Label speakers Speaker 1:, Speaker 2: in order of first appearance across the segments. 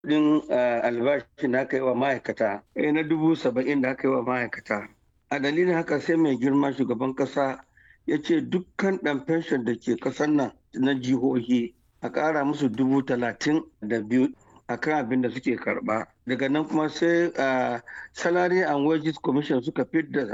Speaker 1: kudin albashi da aka yi wa ma'aikata na dubu saba'in da aka yi wa ma'aikata a dalilin haka sai mai girma shugaban kasa ya ce dukkan ɗan fenshon da ke ƙasar nan na jihohi a ƙara musu dubu talatin da biyu a kan abin da suke karɓa daga nan kuma sai salary and wages commission suka fidda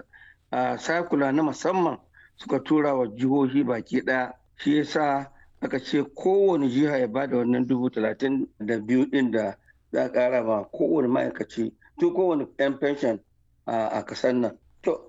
Speaker 1: sakula na musamman suka tura wa jihohi baki ɗaya shi yasa aka ce kowane jiha ya bada wannan dubu talatin da biyu ɗin da za a ƙara ma kowane ma'aikaci tun kowane 'yan fenshon a ƙasar nan to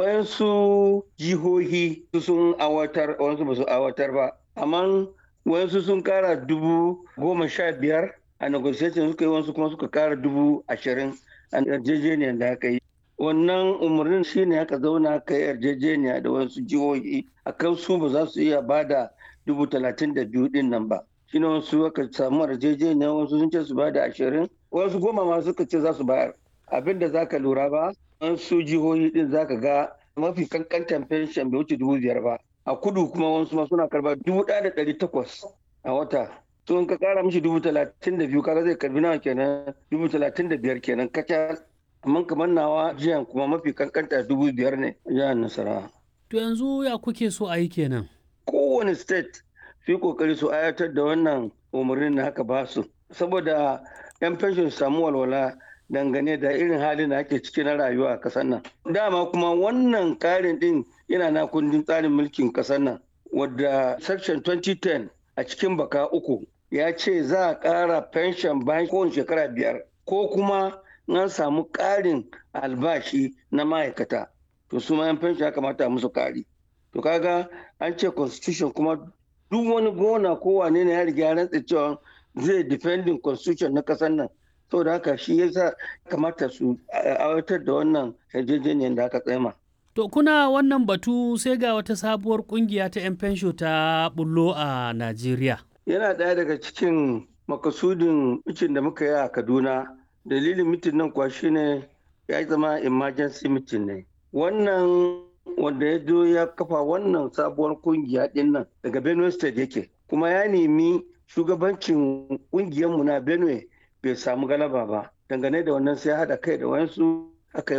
Speaker 1: wayansu jihohi sun awatar wayansu ba su awatar ba amma wayansu sun kara dubu goma sha biyar a negotiation suka yi wasu kuma suka kara dubu ashirin a yarjejeniyar da aka yi wannan umarnin shine aka zauna aka yi yarjejeniya da wasu jihohi a kan su ba za su iya ba da dubu talatin da biyu din nan ba shine wasu aka samu yarjejeniya wasu sun ce su ba da ashirin wasu goma ma suka ce za su bayar abin da za ka lura ba wasu jihohi din za ka ga mafi kankantan fenshen bai wuce dubu biyar ba a kudu kuma wasu ma suna karba dubu ɗaya da ɗari takwas a wata to in ka kara mishi dubu talatin da biyu kaga zai karbi nawa kenan dubu talatin da biyar kenan kacal amma kamar nawa jiyan kuma mafi kankanta dubu biyar ne jihar nasarawa.
Speaker 2: to yanzu ya kuke so a yi kenan.
Speaker 1: kowane state su yi kokari su ayatar da wannan umarnin da haka ba su saboda yan fenshon su samu walwala dangane da irin halin da ake ciki na rayuwa a kasar nan dama kuma wannan karin din yana na kundin tsarin mulkin kasar nan wadda section 2010 a cikin baka uku ya ce za a ƙara pension bayan kowane shekara biyar ko kuma an samu ƙarin albashi na ma'aikata to su ma yan pension ya kamata musu ƙari to kaga an ce constitution kuma duk wani gona ko wane ne ya riga ya rantsa cewa zai defending constitution na kasar nan saboda haka shi yasa kamata su aiwatar da wannan yarjejeniyar da aka tsema.
Speaker 2: To kuna wannan batu sai ga wata sabuwar kungiya ta 'yan fensho ta bullo a Najeriya.
Speaker 1: Yana ɗaya daga cikin makasudin mitin da muka yi a Kaduna. Dalilin mitin nan kuwa shine ya zama emergency mitin ne. Wannan wanda ya zo ya kafa wannan sabuwar kungiya ɗin nan daga Benue State yake. Kuma ya nemi shugabancin ƙungiyarmu na Benue bai samu galaba ba dangane da wannan sai haɗa kai da wayansu aka yi